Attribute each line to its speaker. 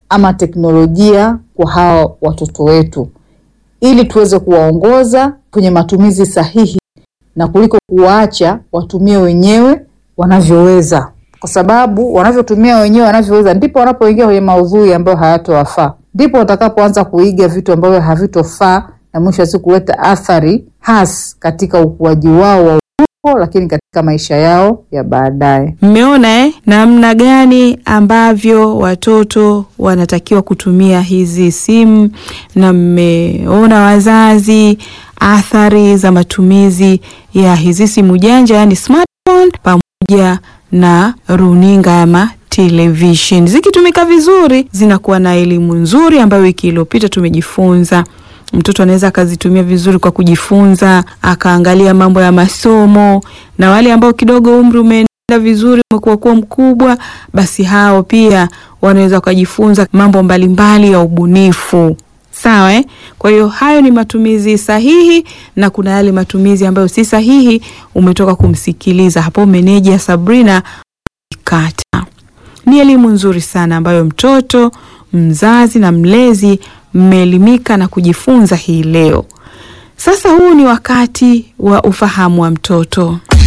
Speaker 1: ama teknolojia kwa hawa watoto wetu, ili tuweze kuwaongoza kwenye matumizi sahihi na kuliko kuwaacha watumie wenyewe wanavyoweza, kwa sababu wanavyotumia wenyewe wanavyoweza ndipo wanapoingia kwenye maudhui ambayo hayatowafaa, ndipo watakapoanza kuiga vitu ambavyo havitofaa na mwisho wa siku kuleta athari hasi katika ukuaji wao wa ubongo, lakini katika maisha yao ya baadaye.
Speaker 2: Mmeona eh, namna gani ambavyo watoto wanatakiwa kutumia hizi simu, na mmeona wazazi athari za matumizi ya hizi simu janja, yani smartphone pamoja na runinga ama television. Zikitumika vizuri, zinakuwa na elimu nzuri ambayo wiki iliyopita tumejifunza mtoto anaweza akazitumia vizuri kwa kujifunza, akaangalia mambo ya masomo, na wale ambao kidogo umri umeenda vizuri, umekuwa kuwa mkubwa, basi hao pia wanaweza wakajifunza mambo mbalimbali ya ubunifu. Sawa eh? Kwa hiyo hayo ni matumizi sahihi, na kuna yale matumizi ambayo si sahihi. Umetoka kumsikiliza hapo meneja Sabrina Kata. Ni elimu nzuri sana ambayo mtoto, mzazi na mlezi mmeelimika na kujifunza hii leo. Sasa huu ni wakati wa ufahamu wa mtoto.